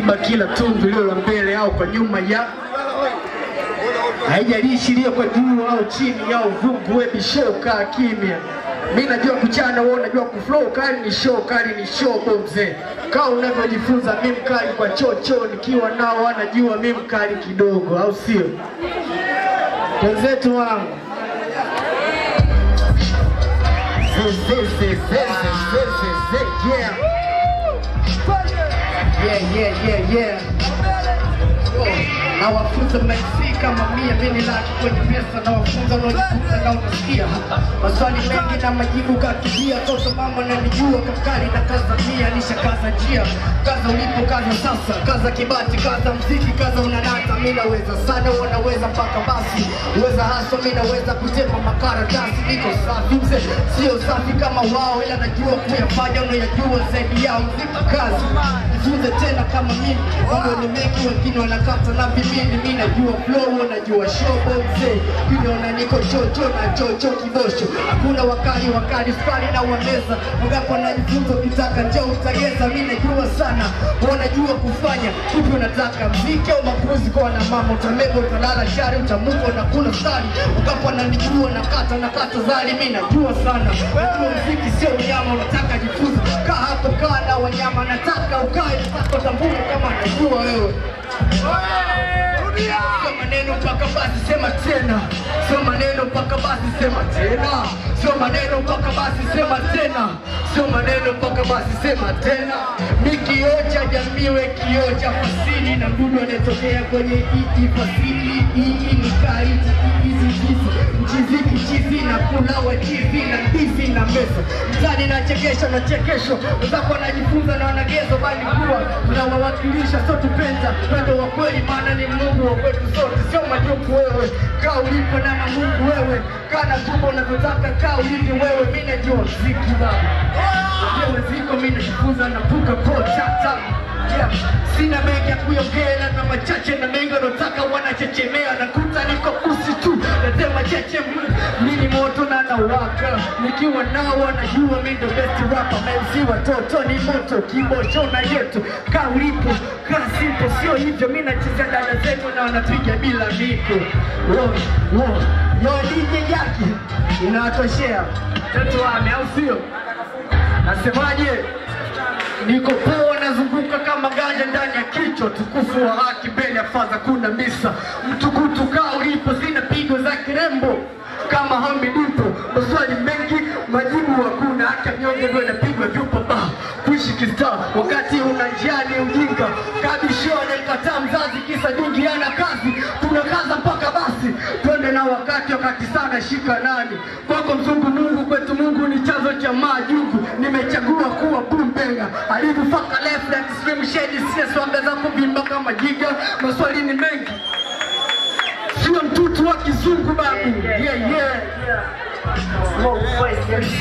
ziba kila tundu lilo la mbele au kwa nyuma ya haijalishi iliyo kwa juu au chini au vungu, we show kaa kimya. Mi najua kuchana, wewe unajua kuflow. Kali ni show, kali ni show bomze. Kaa unavyojifunza, mi mkali kwa chocho, nikiwa nao wanajua mi mkali kidogo, au sio? Wenzetu wangu Ze, ze, ze, ze, ze, ze, ze, ze, yeah. Yeah, yeah, yeah, yeah. Nawafunza MC kama mia mimi laki kwenye pesa na wafunza wanaojifunza na unasikia maswali mengi na majibu kakibia toto mama nanijua kakali na kaza mia nishakaza njia kaza ulipo kaza sasa kaza kibati kaza mziki kaza unanata mi naweza sana wanaweza mpaka basi uweza haso mi naweza kutepa makaratasi niko safi mzee sio safi kama wao ila najua kuyafanya unayajua zaidi yao mziki kazi jifunze tena kama mimi mambo ni mengi wengine wanakata na vimini mi najua flow najua shobo mzee kuniona niko chocho na chocho kibosho hakuna wakali wakali skali na wameza wangapo najifunza ukitaka njoo utageza mi najua sana wanajua kufanya kipi unataka mziki au makuzi kwa na mama utamega utalala shari utamuka unakula stari wangapo ananijua nakata nakata zali mi najua sana najua mziki sio unyama unataka jifunza kaa hapo kaa na wanyama nataka ukae nataka utambue kama najua wewe Sio maneno mpaka basi sema tena, sio maneno mpaka basi sema tena, sio maneno mpaka basi sema tena, sio maneno mpaka basi sema tena. Mi kioo cha jamii, we kioo cha fasili, na mdudu anayetokea kwenye iti fasili. Hii ni kaiti hizi hizi mchiziki chizi na kula wachizi na ndizi na mesa mtani na chekesho na chekesho wenzako wanajifunza na wanagezo, bali kuwa tunawawakilisha, sio tupenda pendo wa kweli, maana ni Mungu wa kwetu sote, sio majuku wewe. Kaa ulipo na na Mungu wewe, kaa na tumbo unavyotaka, kaa ulivyo wewe. Mi najua mziki baba, najua ziko, mi najifunza na puka po chata Yeah. Sina mengi ya kuongea na machache na mengi wanaotaka wanachechemea, nakuta niko kusi tu nasema cheche mm, mimi moto na nawaka, nikiwa nao wanajua mimi ndo best rapper, MC watoto ni moto, kibosho na yetu, kaa ulipo, kaa simple, sio hivyo. Mimi nacheza dada zetu na wanapiga bila miko, wo wo yo DJ yake inawatoshea tatu wame, au sio? Nasemaje? Niko poa, nazunguka kama ganja ndani ya kichwa, tukufu wa haki mbele ya fadha, kuna misa mtukutu kaa ulipo, zina pigo za kirembo kama Hamid Dipo, maswali mengi majibu hakuna, hata mnyonge ndio inapigwa vyupa ba kuishi kista wakati una njiani ujinga kabishone kataa mzazi kisa jingi ana kazi tunakaza mpaka basi twende na wakati wakati sana shika nani kwako mzungu Mungu kwetu Mungu ni chanzo cha majugu nimechagua kuwa bumbenga alivyofaka left na extreme shade sina swanga za kuvimba kama jiga maswali ni mengi sio mtutu wa kizungu babu yeah yeah Smoke face MC.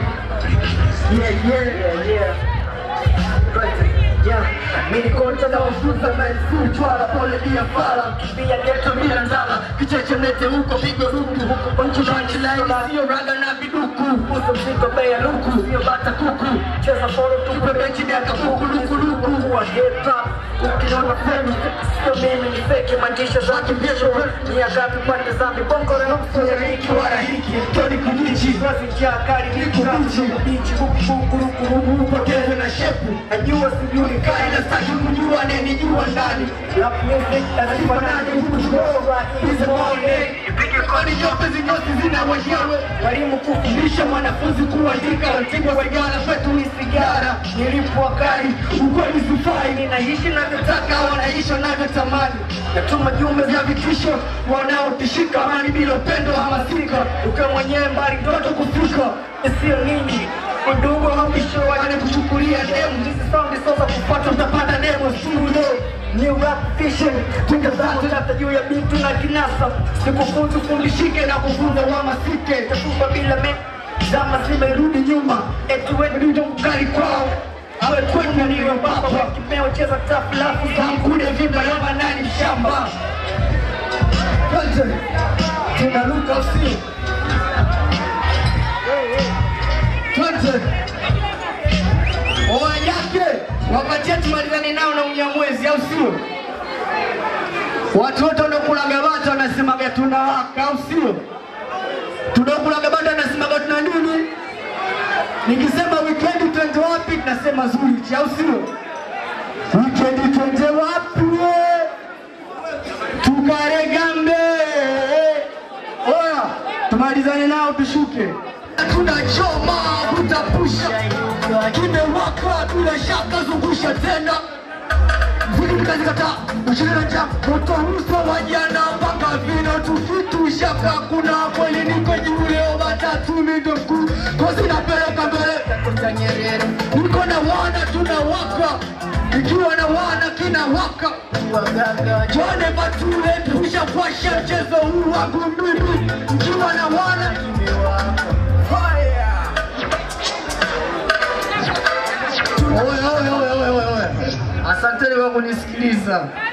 yeah yeah Yeah. Mimi kocha na Nawafunza maelfu chwala pole bia fala pia Geto bila ndala Kichechemete huko pigo ruku Punch punchline sio raga na viduku Uso mziko bei ya luku. Sio bata kuku Cheza polo tu Tupe benchi miaka fuku luku luku kuwa hip hop. Ukiona femi, sio mimi ni fake mandisha za kimbisho. Ni agapi pande za mibongo na nusu ya Riki wala hiki Toni kumichi Kazi njia kali ni kubichi. Bichi huku huku huku huku. Upoteze na shepu Najua sijui Kai na staki kujua anenijua ndani Rap music lazima nani kutoa Is morning Ipige kodi nyote zinyote zina wenyewe Walimu kufundisha Fundisha mwanafunzi kuandika Ratibu sigara kwetu ni sigara nilipwa kali Ukweli sifai ninaishi na Nataka wanaishi wanavyotamani natuma jumbe za vitisho wanaotishika amani bila upendo hamasika ukiwa mwenyewe mbali ndoto kufika sio nini udugu hamisho wale kuchukulia demu hizi sound sasa kupata utapata demo studio new rap vision tunga zako hata juu ya bitu na kinasa sikufunzi fundishike na kufunza wamasike tatupa bila me zama zimerudi nyuma eti wewe ndio mkali kwao awe kwenu niyo baba kimeo cheza tafu lafu za Kamkude vimba yoma nani shamba Kwanza tunaruka usio Kwanza Oa yake wapatie tumalizane nao na unyamwezi, au sio? Watu wote wanaokulaga bata wanasemaga tunawaka, au sio? Tunaokulaga bata wanasemaga tuna nini? Nikisema weekend twende wapi, tunasema Zurich, au sio? Weekend twende wapi? Tukaregambe. Oya, tumalizane nao tushuke. Tunachoma kutapusha, kimewaka bila shaka, zungusha tena vikikazikata ushirina cha moto uso wa jana mpaka vino tukitushaka kuna kweli niko juu leo matatu mindo mkuu kozi napeleka mbele Dr. Nyerere niko na wana tunawaka ikiwa na wana kinawaka Jone Batule tushafasha mchezo huu wangu mimi ikiwa na wana Fire! Oye, oye, oye, oye, oye. Asanteni kwa kunisikiliza.